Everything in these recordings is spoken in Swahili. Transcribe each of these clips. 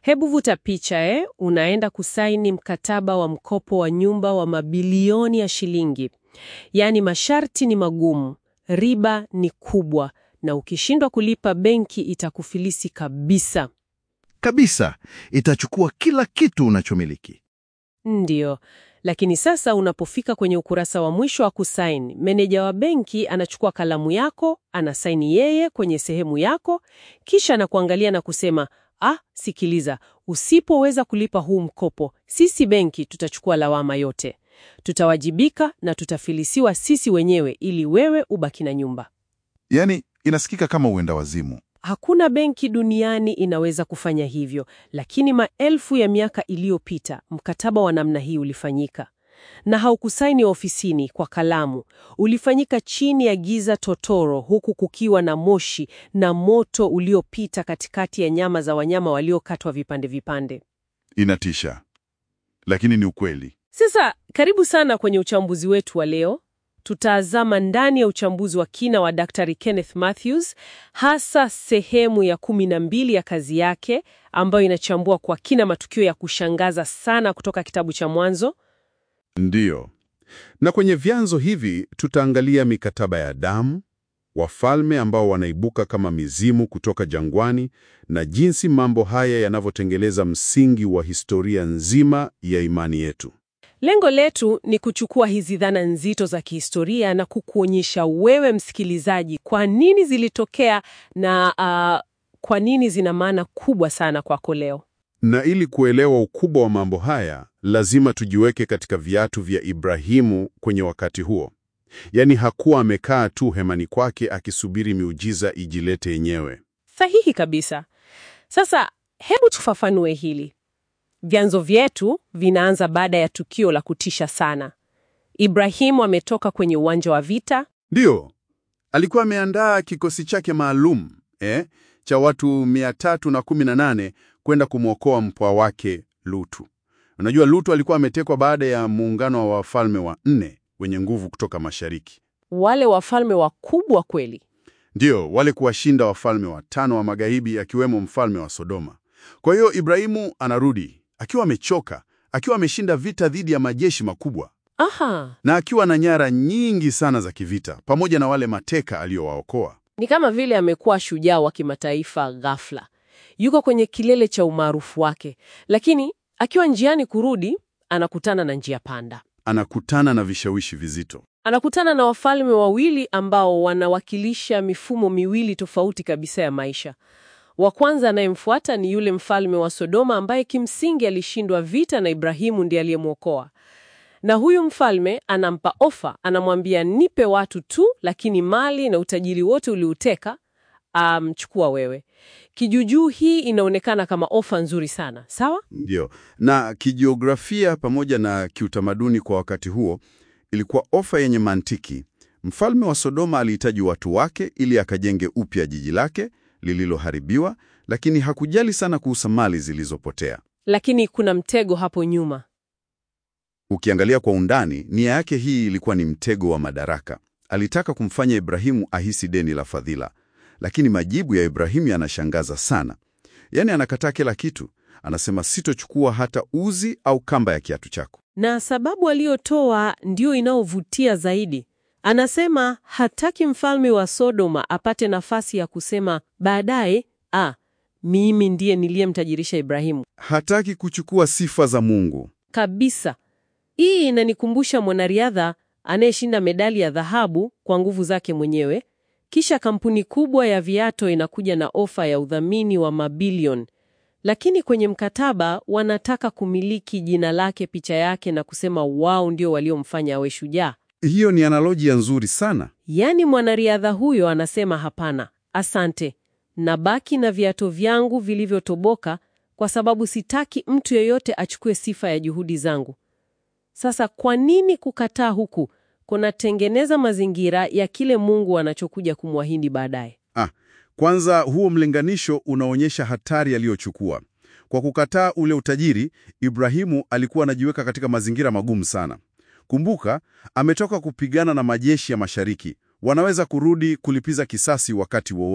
Hebu vuta picha eh, unaenda kusaini mkataba wa mkopo wa nyumba wa mabilioni ya shilingi. Yaani masharti ni magumu, riba ni kubwa, na ukishindwa kulipa benki itakufilisi kabisa. Kabisa, itachukua kila kitu unachomiliki. Ndiyo, lakini sasa unapofika kwenye ukurasa wa mwisho wa kusaini, meneja wa benki anachukua kalamu yako, anasaini yeye kwenye sehemu yako, kisha anakuangalia na kusema, ah, sikiliza, usipoweza kulipa huu mkopo, sisi benki tutachukua lawama yote, tutawajibika na tutafilisiwa sisi wenyewe ili wewe ubaki na nyumba. Yaani, inasikika kama uenda wazimu. Hakuna benki duniani inaweza kufanya hivyo, lakini maelfu ya miaka iliyopita mkataba wa namna hii ulifanyika, na haukusaini ofisini kwa kalamu. Ulifanyika chini ya giza totoro, huku kukiwa na moshi na moto uliopita katikati ya nyama za wanyama waliokatwa vipande vipande. Inatisha, lakini ni ukweli. Sasa karibu sana kwenye uchambuzi wetu wa leo. Tutazama ndani ya uchambuzi wa kina wa Daktari Kenneth Mathews, hasa sehemu ya kumi na mbili ya kazi yake ambayo inachambua kwa kina matukio ya kushangaza sana kutoka kitabu cha Mwanzo. Ndiyo. Na kwenye vyanzo hivi tutaangalia mikataba ya damu, wafalme ambao wanaibuka kama mizimu kutoka jangwani na jinsi mambo haya yanavyotengeleza msingi wa historia nzima ya imani yetu. Lengo letu ni kuchukua hizi dhana nzito za kihistoria na kukuonyesha wewe msikilizaji kwa nini zilitokea na ah, kwa nini zina maana kubwa sana kwako leo. Na ili kuelewa ukubwa wa mambo haya, lazima tujiweke katika viatu vya Ibrahimu kwenye wakati huo. Yaani hakuwa amekaa tu hemani kwake akisubiri miujiza ijilete yenyewe. Sahihi kabisa. Sasa hebu tufafanue hili. Vyanzo vyetu vinaanza baada ya tukio la kutisha sana. Ibrahimu ametoka kwenye uwanja wa vita. Ndiyo, alikuwa ameandaa kikosi chake maalum eh, cha watu 318 kwenda kumwokoa mpwa wake Lutu. Unajua, Lutu alikuwa ametekwa baada ya muungano wa wafalme wa nne wenye nguvu kutoka mashariki. Wale wafalme wakubwa kweli. Ndiyo, wale kuwashinda wafalme watano wa magharibi akiwemo mfalme wa Sodoma. Kwa hiyo Ibrahimu anarudi akiwa amechoka, akiwa ameshinda vita dhidi ya majeshi makubwa Aha, na akiwa na nyara nyingi sana za kivita pamoja na wale mateka aliyowaokoa. ni kama vile amekuwa shujaa wa kimataifa ghafla. Yuko kwenye kilele cha umaarufu wake, lakini akiwa njiani kurudi anakutana na njia panda. Anakutana na vishawishi vizito. Anakutana na wafalme wawili ambao wanawakilisha mifumo miwili tofauti kabisa ya maisha. Wa kwanza anayemfuata ni yule mfalme wa Sodoma ambaye kimsingi alishindwa vita na Ibrahimu ndiye aliyemwokoa. Na huyu mfalme anampa ofa, anamwambia nipe watu tu, lakini mali na utajiri wote uliuteka, amchukua wewe. Kijujuu hii inaonekana kama ofa nzuri sana, sawa? Ndiyo, na kijiografia pamoja na kiutamaduni kwa wakati huo ilikuwa ofa yenye mantiki. Mfalme wa Sodoma alihitaji watu wake ili akajenge upya jiji lake lililoharibiwa, lakini hakujali sana kuhusu mali zilizopotea. Lakini kuna mtego hapo nyuma. Ukiangalia kwa undani, nia yake hii ilikuwa ni mtego wa madaraka. Alitaka kumfanya Ibrahimu ahisi deni la fadhila, lakini majibu ya Ibrahimu yanashangaza sana. Yaani anakataa kila kitu, anasema sitochukua hata uzi au kamba ya kiatu chako. Na sababu aliyotoa ndio inayovutia zaidi. Anasema hataki mfalme wa Sodoma apate nafasi ya kusema baadaye, ah, mimi ndiye niliyemtajirisha Ibrahimu. Hataki kuchukua sifa za Mungu. Kabisa. Hii inanikumbusha mwanariadha anayeshinda medali ya dhahabu kwa nguvu zake mwenyewe, kisha kampuni kubwa ya viato inakuja na ofa ya udhamini wa mabilioni, lakini kwenye mkataba wanataka kumiliki jina lake, picha yake, na kusema wao ndio waliomfanya awe shujaa. Hiyo ni analojia nzuri sana. Yaani mwanariadha huyo anasema hapana, asante, nabaki na viato vyangu vilivyotoboka kwa sababu sitaki mtu yeyote achukue sifa ya juhudi zangu. Sasa kwa nini kukataa huku kunatengeneza mazingira ya kile Mungu anachokuja kumwahidi baadaye? Ah, kwanza huo mlinganisho unaonyesha hatari aliyochukua. Kwa kukataa ule utajiri, Ibrahimu alikuwa anajiweka katika mazingira magumu sana. Kumbuka, ametoka kupigana na majeshi ya mashariki. Wanaweza kurudi kulipiza kisasi wakati wowote.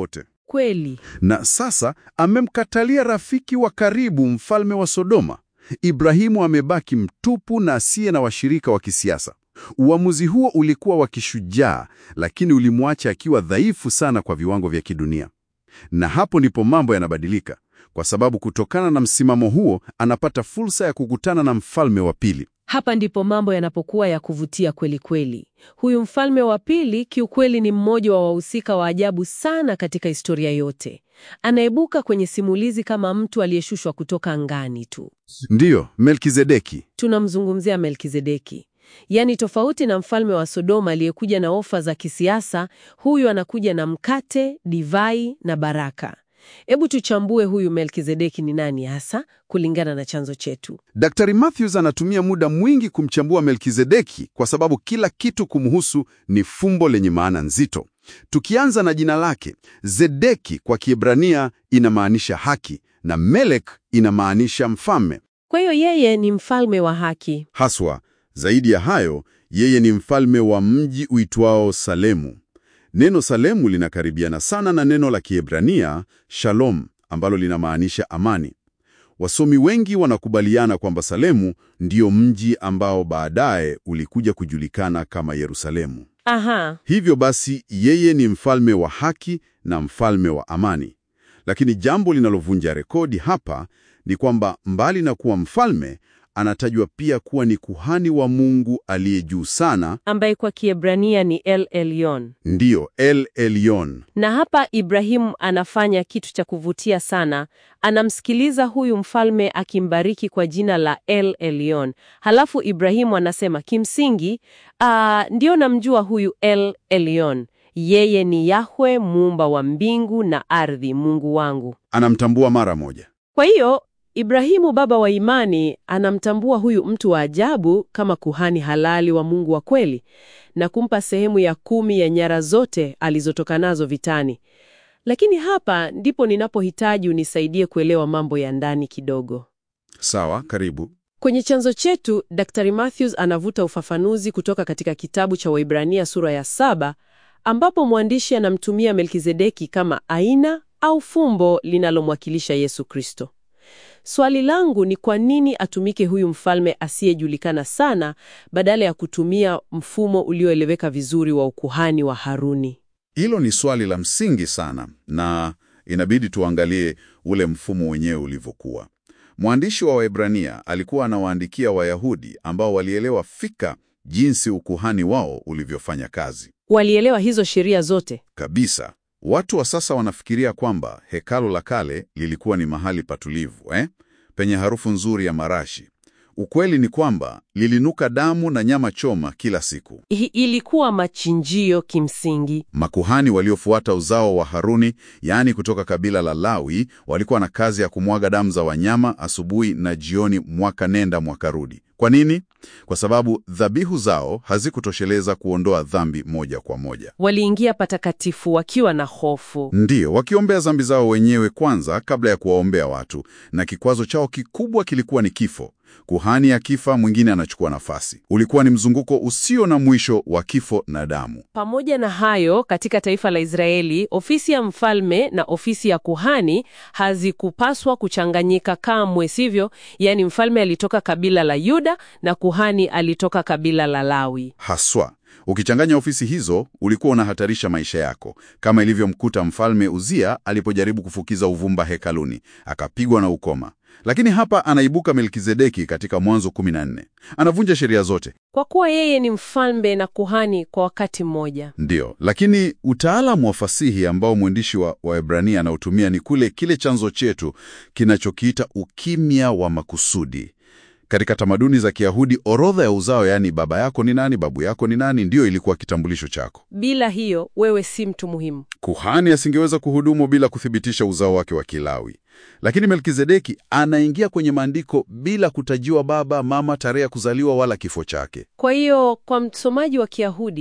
Kweli. Na sasa amemkatalia rafiki wa karibu, mfalme wa Sodoma. Ibrahimu amebaki mtupu na asiye na washirika wa kisiasa. Uamuzi huo ulikuwa wa kishujaa, lakini ulimwacha akiwa dhaifu sana kwa viwango vya kidunia. Na hapo ndipo mambo yanabadilika, kwa sababu kutokana na msimamo huo anapata fursa ya kukutana na mfalme wa pili. Hapa ndipo mambo yanapokuwa ya kuvutia kweli kweli. Huyu mfalme wa pili kiukweli ni mmoja wa wahusika wa ajabu sana katika historia yote. Anaibuka kwenye simulizi kama mtu aliyeshushwa kutoka angani tu. Ndiyo, Melkizedeki. Tunamzungumzia Melkizedeki. Yaani, tofauti na mfalme wa Sodoma aliyekuja na ofa za kisiasa, huyu anakuja na mkate, divai na baraka. Hebu tuchambue huyu Melkizedeki ni nani hasa kulingana na chanzo chetu. Daktari Matthews anatumia muda mwingi kumchambua Melkizedeki kwa sababu kila kitu kumhusu ni fumbo lenye maana nzito. Tukianza na jina lake, Zedeki kwa Kiebrania inamaanisha haki na Melek inamaanisha mfalme. Kwa hiyo yeye ni mfalme wa haki. Haswa, zaidi ya hayo, yeye ni mfalme wa mji uitwao Salemu. Neno Salemu linakaribiana sana na neno la Kiebrania Shalom ambalo linamaanisha amani. Wasomi wengi wanakubaliana kwamba Salemu ndiyo mji ambao baadaye ulikuja kujulikana kama Yerusalemu. Aha, Hivyo basi, yeye ni mfalme wa haki na mfalme wa amani. Lakini jambo linalovunja rekodi hapa ni kwamba mbali na kuwa mfalme, anatajwa pia kuwa ni kuhani wa Mungu aliye juu sana, ambaye kwa Kiebrania ni El Elyon. ndiyo El Elyon. Na hapa Ibrahimu anafanya kitu cha kuvutia sana. Anamsikiliza huyu mfalme akimbariki kwa jina la El Elyon. Halafu Ibrahimu anasema kimsingi, aa, ndio namjua huyu El Elyon. Yeye ni Yahwe muumba wa mbingu na ardhi, Mungu wangu. Anamtambua mara moja. Kwa hiyo Ibrahimu baba wa imani anamtambua huyu mtu wa ajabu kama kuhani halali wa Mungu wa kweli na kumpa sehemu ya kumi ya nyara zote alizotoka nazo vitani. Lakini hapa ndipo ninapohitaji unisaidie kuelewa mambo ya ndani kidogo. Sawa, karibu. Kwenye chanzo chetu, Dr. Matthews anavuta ufafanuzi kutoka katika kitabu cha Waibrania sura ya saba ambapo mwandishi anamtumia Melkizedeki kama aina au fumbo linalomwakilisha Yesu Kristo. Swali langu ni kwa nini atumike huyu mfalme asiyejulikana sana badala ya kutumia mfumo ulioeleweka vizuri wa ukuhani wa Haruni? Hilo ni swali la msingi sana, na inabidi tuangalie ule mfumo wenyewe ulivyokuwa. Mwandishi wa Waebrania alikuwa anawaandikia Wayahudi ambao walielewa fika jinsi ukuhani wao ulivyofanya kazi Walielewa hizo sheria zote. kabisa. Watu wa sasa wanafikiria kwamba hekalu la kale lilikuwa ni mahali patulivu eh, penye harufu nzuri ya marashi. Ukweli ni kwamba lilinuka damu na nyama choma kila siku. Hi- ilikuwa machinjio kimsingi. Makuhani waliofuata uzao wa Haruni, yaani kutoka kabila la Lawi, walikuwa na kazi ya kumwaga damu za wanyama asubuhi na jioni, mwaka nenda mwaka rudi. Kwa nini? Kwa sababu dhabihu zao hazikutosheleza kuondoa dhambi moja kwa moja. Waliingia patakatifu wakiwa na hofu. Ndiyo, wakiombea dhambi zao wenyewe kwanza kabla ya kuwaombea watu, na kikwazo chao kikubwa kilikuwa ni kifo. Kuhani akifa, mwingine anachukua nafasi. Ulikuwa ni mzunguko usio na mwisho wa kifo na damu. Pamoja na hayo, katika taifa la Israeli, ofisi ya mfalme na ofisi ya kuhani hazikupaswa kuchanganyika kamwe, sivyo? Yaani mfalme alitoka kabila la Yuda na kuhani alitoka kabila la Lawi. Haswa, ukichanganya ofisi hizo ulikuwa unahatarisha maisha yako, kama ilivyomkuta mfalme Uzia alipojaribu kufukiza uvumba hekaluni, akapigwa na ukoma. Lakini hapa anaibuka Melkizedeki katika Mwanzo 14. Anavunja sheria zote. Kwa kuwa yeye ni mfalme na kuhani kwa wakati mmoja. Ndiyo, lakini utaalamu wa fasihi ambao mwandishi wa Waebrania anautumia ni kule kile chanzo chetu kinachokiita ukimya wa makusudi. Katika tamaduni za Kiyahudi, orodha ya uzao, yaani baba yako ni nani, babu yako ni nani, ndiyo ilikuwa kitambulisho chako. Bila hiyo, wewe si mtu muhimu. Kuhani asingeweza kuhudumu bila kuthibitisha uzao wake wa Kilawi. Lakini Melkizedeki anaingia kwenye maandiko bila kutajiwa baba, mama, tarehe ya kuzaliwa wala kifo chake. Kwa hiyo, kwa msomaji wa Kiyahudi,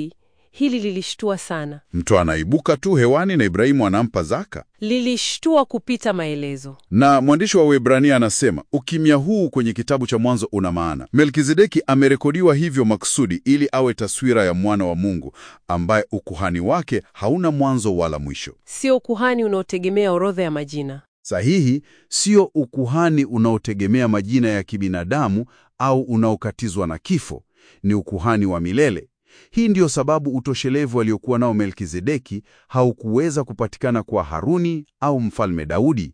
Hili lilishtua sana, Mtu anaibuka tu hewani na Ibrahimu anampa zaka. lilishtua kupita maelezo. Na mwandishi wa Waebrania anasema ukimya huu kwenye kitabu cha Mwanzo una maana. Melkizedeki amerekodiwa hivyo makusudi ili awe taswira ya mwana wa Mungu ambaye ukuhani wake hauna mwanzo wala mwisho. Sio ukuhani unaotegemea orodha ya majina. Sahihi, sio ukuhani unaotegemea majina ya kibinadamu au unaokatizwa na kifo. Ni ukuhani wa milele. Hii ndiyo sababu utoshelevu aliokuwa nao Melkizedeki haukuweza kupatikana kwa Haruni au mfalme Daudi.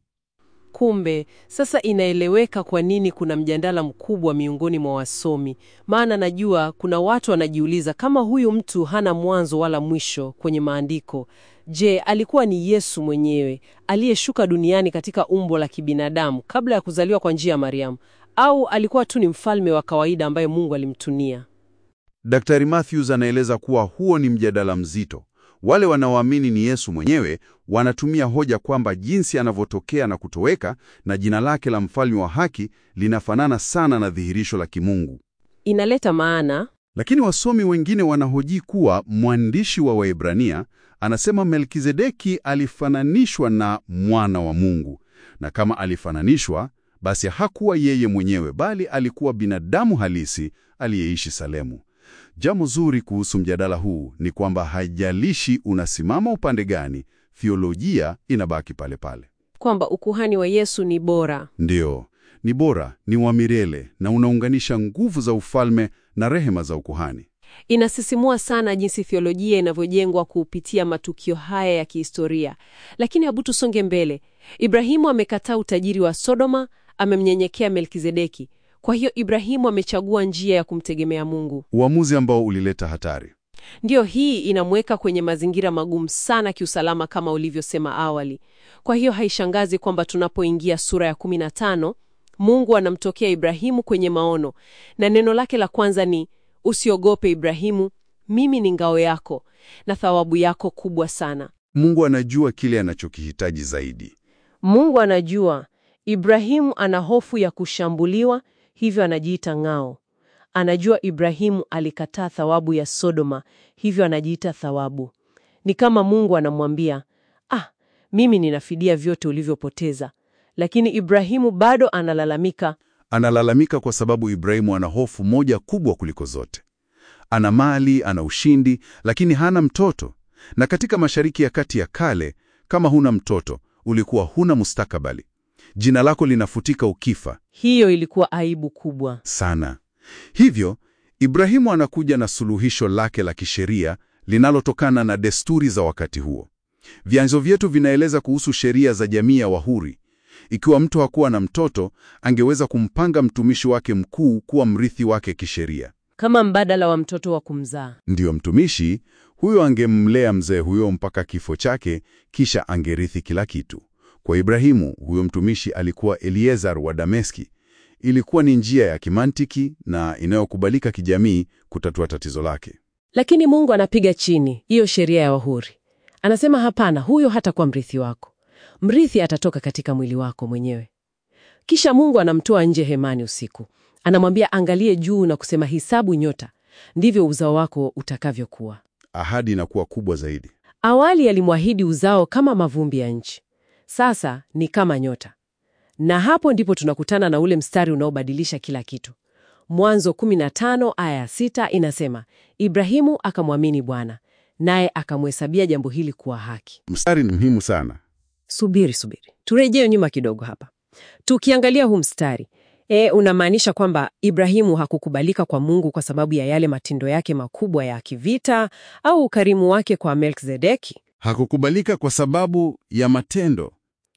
Kumbe sasa inaeleweka kwa nini kuna mjadala mkubwa miongoni mwa wasomi, maana najua kuna watu wanajiuliza kama huyu mtu hana mwanzo wala mwisho kwenye maandiko. Je, alikuwa ni Yesu mwenyewe aliyeshuka duniani katika umbo la kibinadamu kabla ya kuzaliwa kwa njia ya Mariamu, au alikuwa tu ni mfalme wa kawaida ambaye Mungu alimtunia? Daktari Matthews anaeleza kuwa huo ni mjadala mzito. Wale wanaoamini ni Yesu mwenyewe wanatumia hoja kwamba jinsi anavyotokea na kutoweka na jina lake la mfalme wa haki linafanana sana na dhihirisho la kimungu. Inaleta maana Lakini wasomi wengine wanahoji kuwa mwandishi wa Waebrania anasema Melkizedeki alifananishwa na mwana wa Mungu, na kama alifananishwa, basi hakuwa yeye mwenyewe, bali alikuwa binadamu halisi aliyeishi Salemu. Jambo zuri kuhusu mjadala huu ni kwamba haijalishi unasimama upande gani, theolojia inabaki pale pale. kwamba ukuhani wa Yesu ni bora. Ndiyo, ni bora, ni wa milele na unaunganisha nguvu za ufalme na rehema za ukuhani. Inasisimua sana jinsi theolojia inavyojengwa kupitia matukio haya ya kihistoria. Lakini hebu tusonge mbele. Ibrahimu amekataa utajiri wa Sodoma, amemnyenyekea Melkizedeki. Kwa hiyo Ibrahimu amechagua njia ya kumtegemea Mungu. Uamuzi ambao ulileta hatari. Ndiyo, hii inamweka kwenye mazingira magumu sana kiusalama kama ulivyosema awali. Kwa hiyo haishangazi kwamba tunapoingia sura ya 15 Mungu anamtokea Ibrahimu kwenye maono, na neno lake la kwanza ni usiogope Ibrahimu, mimi ni ngao yako na thawabu yako kubwa sana. Mungu anajua kile anachokihitaji zaidi. Mungu anajua Ibrahimu ana hofu ya kushambuliwa, hivyo anajiita ngao. Anajua Ibrahimu alikataa thawabu ya Sodoma, hivyo anajiita thawabu. Ni kama Mungu anamwambia, ah, mimi ninafidia vyote ulivyopoteza. Lakini Ibrahimu bado analalamika, Analalamika kwa sababu Ibrahimu ana hofu moja kubwa kuliko zote. Ana mali, ana ushindi, lakini hana mtoto. Na katika Mashariki ya Kati ya kale, kama huna mtoto, ulikuwa huna mustakabali. Jina lako linafutika ukifa hiyo ilikuwa aibu kubwa. sana. Hivyo, Ibrahimu anakuja na suluhisho lake la kisheria linalotokana na desturi za wakati huo. Vyanzo vyetu vinaeleza kuhusu sheria za jamii ya Wahuri. Ikiwa mtu hakuwa na mtoto, angeweza kumpanga mtumishi wake mkuu kuwa mrithi wake kisheria. Kama mbadala wa mtoto wa kumzaa. Ndiyo, mtumishi huyo angemlea mzee huyo mpaka kifo chake, kisha angerithi kila kitu. Kwa Ibrahimu, huyo mtumishi alikuwa Eliezar wa Dameski. Ilikuwa ni njia ya kimantiki na inayokubalika kijamii kutatua tatizo lake. Lakini Mungu anapiga chini hiyo sheria ya Wahuri. Anasema hapana, huyo hatakuwa mrithi wako. Mrithi atatoka katika mwili wako mwenyewe. Kisha Mungu anamtoa nje hemani usiku, anamwambia angalie juu na kusema, hisabu nyota, ndivyo uzao wako utakavyokuwa. Ahadi inakuwa kubwa zaidi. Awali alimwahidi uzao kama mavumbi ya nchi, sasa ni kama nyota. Na hapo ndipo tunakutana na ule mstari unaobadilisha kila kitu. Mwanzo 15 aya ya 6 inasema, Ibrahimu akamwamini Bwana, naye akamhesabia jambo hili kuwa haki. Mstari ni muhimu sana. Subiri, subiri, turejee nyuma kidogo hapa. Tukiangalia huu mstari e, unamaanisha kwamba Ibrahimu hakukubalika kwa Mungu kwa sababu ya yale matendo yake makubwa ya kivita au ukarimu wake kwa Melkizedeki? Hakukubalika kwa sababu ya matendo.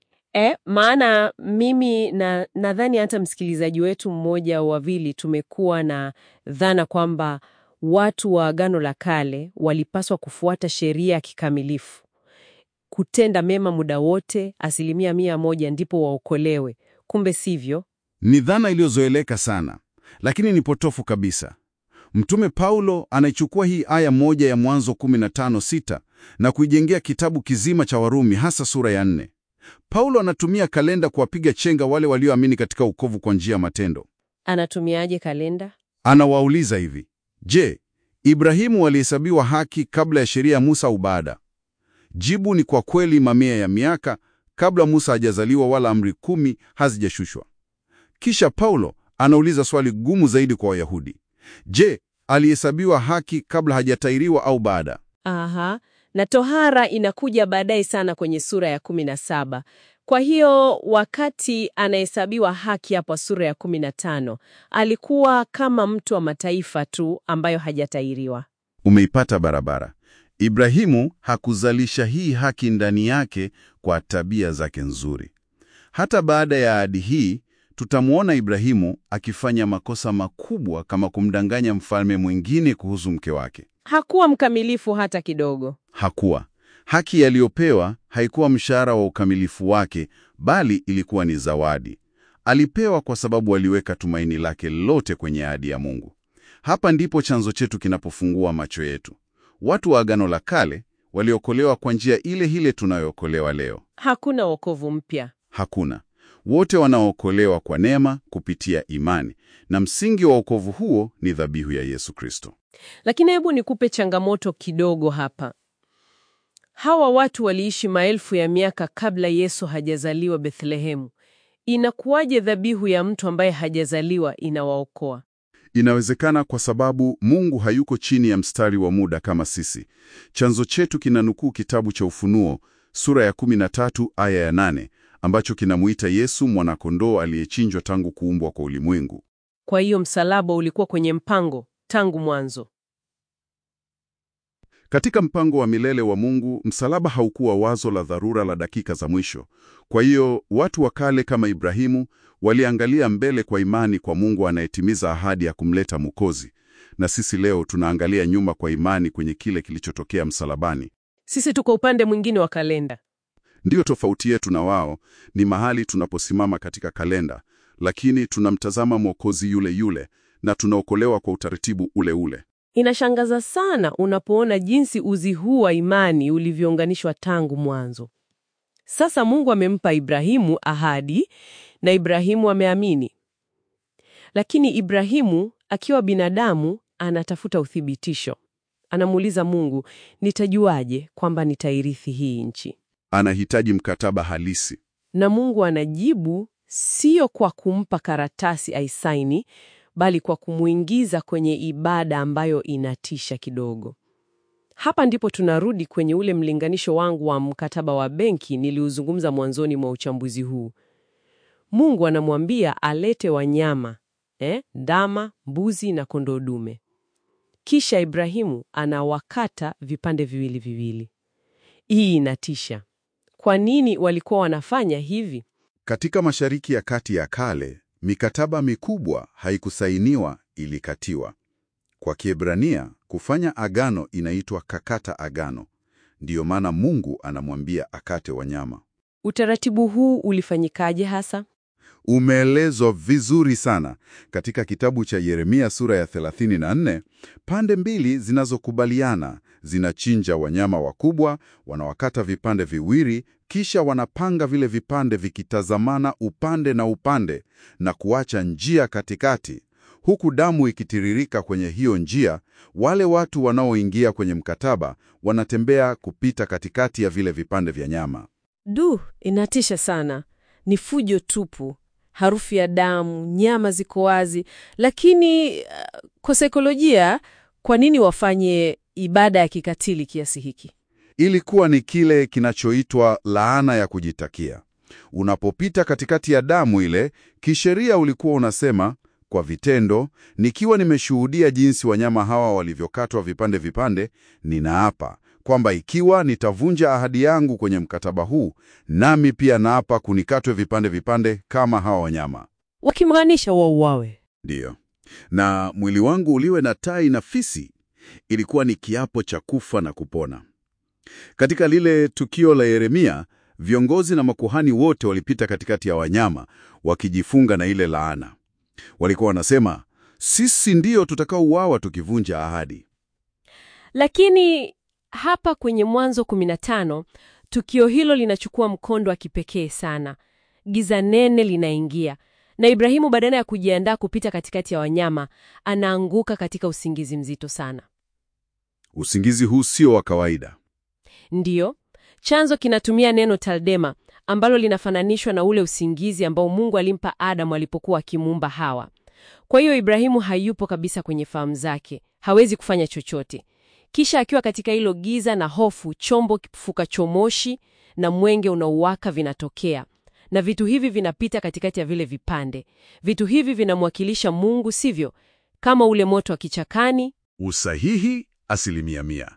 E, maana mimi na nadhani hata msikilizaji wetu mmoja wawili tumekuwa na dhana kwamba watu wa Agano la Kale walipaswa kufuata sheria ya kikamilifu, kutenda mema muda wote, asilimia mia moja, ndipo waokolewe. Kumbe sivyo. Ni dhana iliyozoeleka sana, lakini ni potofu kabisa. Mtume Paulo anaichukua hii aya moja ya Mwanzo 15:6 na kuijengea kitabu kizima cha Warumi, hasa sura ya nne. Paulo anatumia kalenda kuwapiga chenga wale walioamini katika ukovu kwa njia ya matendo. Anatumiaje kalenda? Anawauliza hivi: Je, Ibrahimu alihesabiwa haki kabla ya sheria ya Musa au baada? Jibu ni kwa kweli mamia ya miaka kabla Musa hajazaliwa wala amri kumi hazijashushwa. Kisha Paulo anauliza swali gumu zaidi kwa Wayahudi. Je, alihesabiwa haki kabla hajatairiwa au baada? Aha, na tohara inakuja baadaye sana kwenye sura ya kumi na saba. Kwa hiyo wakati anahesabiwa haki hapo sura ya kumi na tano alikuwa kama mtu wa mataifa tu ambayo hajatairiwa. Umeipata barabara. Ibrahimu hakuzalisha hii haki ndani yake kwa tabia zake nzuri. Hata baada ya ahadi hii, tutamwona Ibrahimu akifanya makosa makubwa kama kumdanganya mfalme mwingine kuhusu mke wake. Hakuwa mkamilifu hata kidogo. Hakuwa. Haki aliyopewa haikuwa mshahara wa ukamilifu wake, bali ilikuwa ni zawadi. Alipewa kwa sababu aliweka tumaini lake lote kwenye ahadi ya Mungu. Hapa ndipo chanzo chetu kinapofungua macho yetu. Watu wa Agano la Kale waliokolewa kwa njia ile ile tunayookolewa leo. Hakuna wokovu mpya. Hakuna. Wote wanaookolewa kwa neema kupitia imani, na msingi wa wokovu huo ni dhabihu ya Yesu Kristo. Lakini hebu nikupe changamoto kidogo hapa. Hawa watu waliishi maelfu ya miaka kabla Yesu hajazaliwa Bethlehemu. Inakuwaje dhabihu ya mtu ambaye hajazaliwa inawaokoa? Inawezekana kwa sababu Mungu hayuko chini ya mstari wa muda kama sisi. Chanzo chetu kinanukuu kitabu cha Ufunuo sura ya 13 aya ya 8 ambacho kinamuita Yesu mwanakondoo aliyechinjwa tangu kuumbwa kwa ulimwengu. Kwa hiyo msalaba ulikuwa kwenye mpango tangu mwanzo. Katika mpango wa milele wa Mungu, msalaba haukuwa wazo la dharura la dakika za mwisho. Kwa hiyo watu wa kale kama Ibrahimu waliangalia mbele kwa imani kwa Mungu anayetimiza ahadi ya kumleta Mwokozi, na sisi leo tunaangalia nyuma kwa imani kwenye kile kilichotokea msalabani. Sisi tuko upande mwingine wa kalenda. Ndiyo tofauti yetu na wao ni mahali tunaposimama katika kalenda, lakini tunamtazama Mwokozi yule yule na tunaokolewa kwa utaratibu ule ule. Inashangaza sana unapoona jinsi uzi huu wa imani ulivyounganishwa tangu mwanzo. Sasa Mungu amempa Ibrahimu ahadi na Ibrahimu ameamini. Lakini Ibrahimu akiwa binadamu anatafuta uthibitisho. Anamuuliza Mungu, nitajuaje kwamba nitairithi hii nchi? Anahitaji mkataba halisi. Na Mungu anajibu sio kwa kumpa karatasi aisaini, bali kwa kumuingiza kwenye ibada ambayo inatisha kidogo. Hapa ndipo tunarudi kwenye ule mlinganisho wangu wa mkataba wa benki niliuzungumza mwanzoni mwa uchambuzi huu. Mungu anamwambia alete wanyama eh, ndama, mbuzi na kondoo dume. Kisha Ibrahimu anawakata vipande viwili viwili. Hii inatisha. Kwa nini walikuwa wanafanya hivi? Katika Mashariki ya Kati ya kale, mikataba mikubwa haikusainiwa, ilikatiwa. Kwa Kiebrania, kufanya agano inaitwa kakata agano. Ndiyo maana Mungu anamwambia akate wanyama. Utaratibu huu ulifanyikaje hasa? Umeelezwa vizuri sana katika kitabu cha Yeremia sura ya 34. Pande mbili zinazokubaliana zinachinja wanyama wakubwa, wanawakata vipande viwili, kisha wanapanga vile vipande vikitazamana upande na upande na kuacha njia katikati, huku damu ikitiririka kwenye hiyo njia. Wale watu wanaoingia kwenye mkataba wanatembea kupita katikati ya vile vipande vya nyama. Du, inatisha sana. Ni fujo tupu, harufu ya damu, nyama ziko wazi. Lakini uh, kwa saikolojia, kwa nini wafanye ibada ya kikatili kiasi hiki? Ilikuwa ni kile kinachoitwa laana ya kujitakia. Unapopita katikati ya damu ile, kisheria ulikuwa unasema kwa vitendo, nikiwa nimeshuhudia jinsi wanyama hawa walivyokatwa vipande vipande, ninaapa kwamba ikiwa nitavunja ahadi yangu kwenye mkataba huu, nami pia naapa kunikatwe vipande vipande kama hawa wanyama. Wakimaanisha wauawe. Ndiyo, na mwili wangu uliwe na tai na fisi. Ilikuwa ni kiapo cha kufa na kupona. Katika lile tukio la Yeremia, viongozi na makuhani wote walipita katikati ya wanyama wakijifunga na ile laana. Walikuwa wanasema, sisi ndiyo tutakaouawa tukivunja ahadi. Lakini hapa kwenye Mwanzo 15 tukio hilo linachukua mkondo wa kipekee sana. Giza nene linaingia na Ibrahimu badala ya kujiandaa kupita katikati ya wanyama, anaanguka katika usingizi mzito sana. Usingizi huu sio wa kawaida. Ndiyo, chanzo kinatumia neno taldema ambalo linafananishwa na ule usingizi ambao Mungu alimpa Adamu alipokuwa akimuumba Hawa. Kwa hiyo Ibrahimu hayupo kabisa kwenye fahamu zake, hawezi kufanya chochote. Kisha akiwa katika hilo giza na hofu, chombo kifukacho moshi na mwenge unaowaka vinatokea, na vitu hivi vinapita katikati ya vile vipande. Vitu hivi vinamwakilisha Mungu, sivyo? Kama ule moto wa kichakani. Usahihi asilimia mia.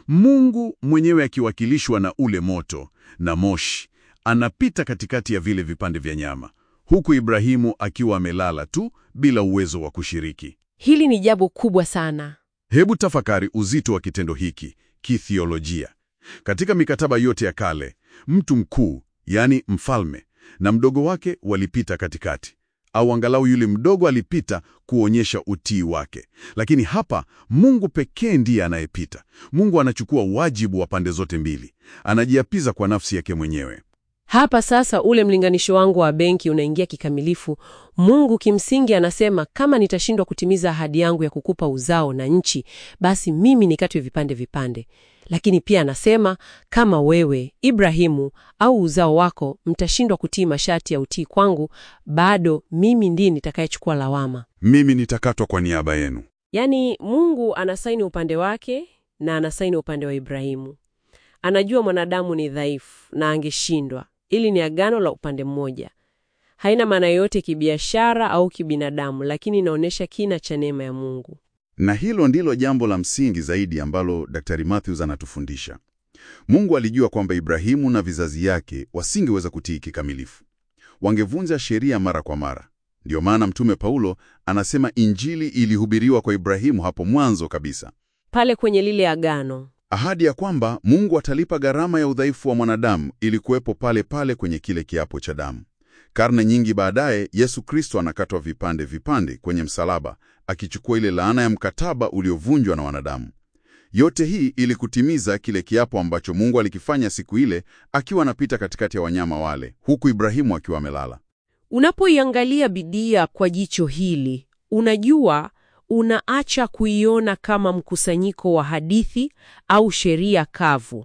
Mungu mwenyewe akiwakilishwa na ule moto na moshi, anapita katikati ya vile vipande vya nyama, huku Ibrahimu akiwa amelala tu bila uwezo wa kushiriki. Hili ni jambo kubwa sana. Hebu tafakari uzito wa kitendo hiki kithiolojia. Katika mikataba yote ya kale, mtu mkuu, yaani mfalme, na mdogo wake walipita katikati, au angalau yule mdogo alipita kuonyesha utii wake. Lakini hapa Mungu pekee ndiye anayepita. Mungu anachukua wajibu wa pande zote mbili, anajiapiza kwa nafsi yake mwenyewe. Hapa sasa ule mlinganisho wangu wa benki unaingia kikamilifu. Mungu kimsingi anasema kama nitashindwa kutimiza ahadi yangu ya kukupa uzao na nchi, basi mimi nikatwe vipande vipande. Lakini pia anasema kama wewe Ibrahimu au uzao wako mtashindwa kutii masharti ya utii kwangu, bado mimi ndiye nitakayechukua lawama. Mimi nitakatwa kwa niaba yenu. Yaani Mungu anasaini upande wake na anasaini upande wa Ibrahimu. Anajua mwanadamu ni dhaifu na angeshindwa. Ili ni agano la upande mmoja, haina maana yoyote kibiashara au kibinadamu, lakini inaonyesha kina cha neema ya Mungu. Na hilo ndilo jambo la msingi zaidi ambalo Daktari Matthews anatufundisha. Mungu alijua kwamba Ibrahimu na vizazi yake wasingeweza kutii kikamilifu, wangevunja sheria mara kwa mara. Ndiyo maana Mtume Paulo anasema Injili ilihubiriwa kwa Ibrahimu hapo mwanzo kabisa, Pale kwenye lile agano ahadi ya kwamba Mungu atalipa gharama ya udhaifu wa mwanadamu ilikuwepo pale pale kwenye kile kiapo cha damu. Karne nyingi baadaye, Yesu Kristo anakatwa vipande vipande kwenye msalaba, akichukua ile laana ya mkataba uliovunjwa na wanadamu. Yote hii ili kutimiza kile kiapo ambacho Mungu alikifanya siku ile akiwa anapita katikati ya wanyama wale, huku Ibrahimu akiwa amelala. Unapoiangalia Biblia kwa jicho hili, unajua unaacha kuiona kama mkusanyiko wa hadithi au sheria kavu.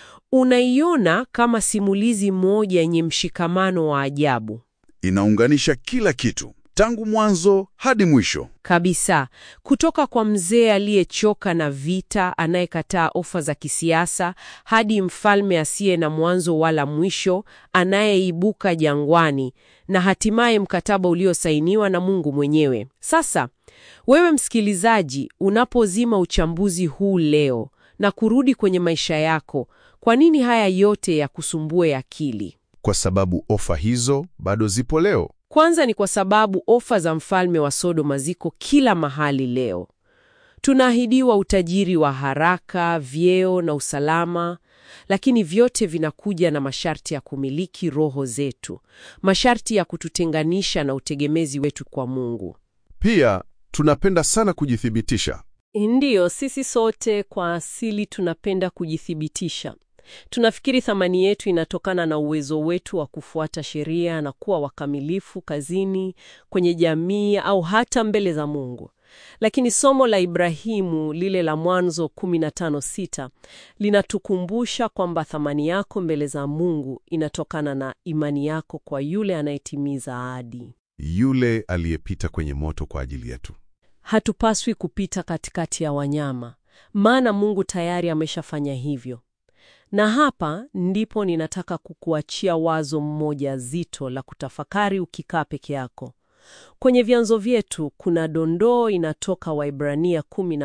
Unaiona kama simulizi moja yenye mshikamano wa ajabu Inaunganisha kila kitu tangu mwanzo hadi mwisho. kabisa, kutoka kwa mzee aliyechoka na vita, anayekataa ofa za kisiasa, hadi mfalme asiye na mwanzo wala mwisho, anayeibuka jangwani, na hatimaye mkataba uliosainiwa na Mungu mwenyewe. Sasa wewe msikilizaji, unapozima uchambuzi huu leo na kurudi kwenye maisha yako, kwa nini haya yote yakusumbue akili? Kwa sababu ofa hizo bado zipo leo. Kwanza ni kwa sababu ofa za mfalme wa Sodoma ziko kila mahali leo. Tunaahidiwa utajiri wa haraka, vyeo na usalama, lakini vyote vinakuja na masharti ya kumiliki roho zetu, masharti ya kututenganisha na utegemezi wetu kwa Mungu. Pia tunapenda sana kujithibitisha. Ndiyo, sisi sote kwa asili tunapenda kujithibitisha. Tunafikiri thamani yetu inatokana na uwezo wetu wa kufuata sheria na kuwa wakamilifu kazini, kwenye jamii au hata mbele za Mungu. Lakini somo la Ibrahimu lile la Mwanzo 15:6 linatukumbusha kwamba thamani yako mbele za Mungu inatokana na imani yako kwa yule anayetimiza ahadi. Yule aliyepita kwenye moto kwa ajili yetu. Hatupaswi kupita katikati ya wanyama, maana Mungu tayari ameshafanya hivyo. Na hapa ndipo ninataka kukuachia wazo mmoja zito la kutafakari ukikaa peke yako. Kwenye vyanzo vyetu kuna dondoo inatoka Waibrania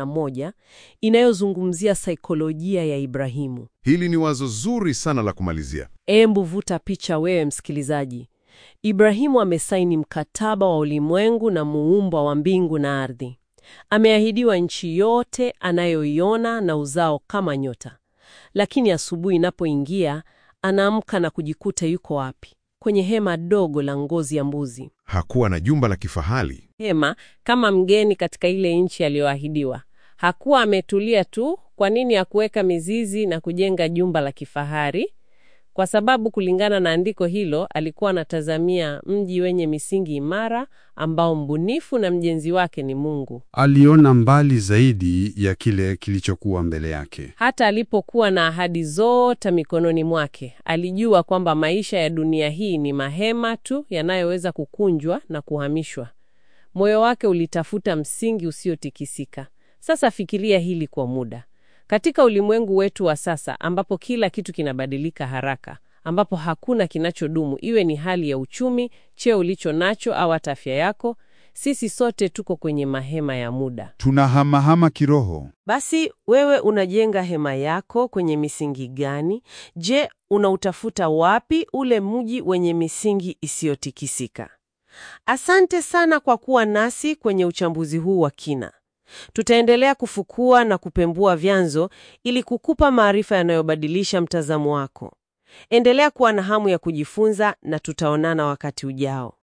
11 inayozungumzia saikolojia ya Ibrahimu. Hili ni wazo zuri sana la kumalizia. Embu vuta picha wewe msikilizaji. Ibrahimu amesaini mkataba wa ulimwengu na muumba wa mbingu na ardhi. Ameahidiwa nchi yote anayoiona na uzao kama nyota. Lakini asubuhi inapoingia, anaamka na kujikuta yuko wapi? Kwenye hema dogo la ngozi ya mbuzi. Hakuwa na jumba la kifahari. Hema kama mgeni katika ile nchi aliyoahidiwa. Hakuwa ametulia tu. Kwa nini hakuweka mizizi na kujenga jumba la kifahari? kwa sababu kulingana na andiko hilo alikuwa anatazamia mji wenye misingi imara ambao mbunifu na mjenzi wake ni Mungu. Aliona mbali zaidi ya kile kilichokuwa mbele yake. Hata alipokuwa na ahadi zote mikononi mwake, alijua kwamba maisha ya dunia hii ni mahema tu yanayoweza kukunjwa na kuhamishwa. Moyo wake ulitafuta msingi usiotikisika. Sasa fikiria hili kwa muda. Katika ulimwengu wetu wa sasa ambapo kila kitu kinabadilika haraka, ambapo hakuna kinachodumu, iwe ni hali ya uchumi, cheo ulicho nacho au hata afya yako, sisi sote tuko kwenye mahema ya muda. Tunahamahama kiroho. Basi wewe unajenga hema yako kwenye misingi gani? Je, unautafuta wapi ule mji wenye misingi isiyotikisika? Asante sana kwa kuwa nasi kwenye uchambuzi huu wa kina. Tutaendelea kufukua na kupembua vyanzo ili kukupa maarifa yanayobadilisha mtazamo wako. Endelea kuwa na hamu ya kujifunza na tutaonana wakati ujao.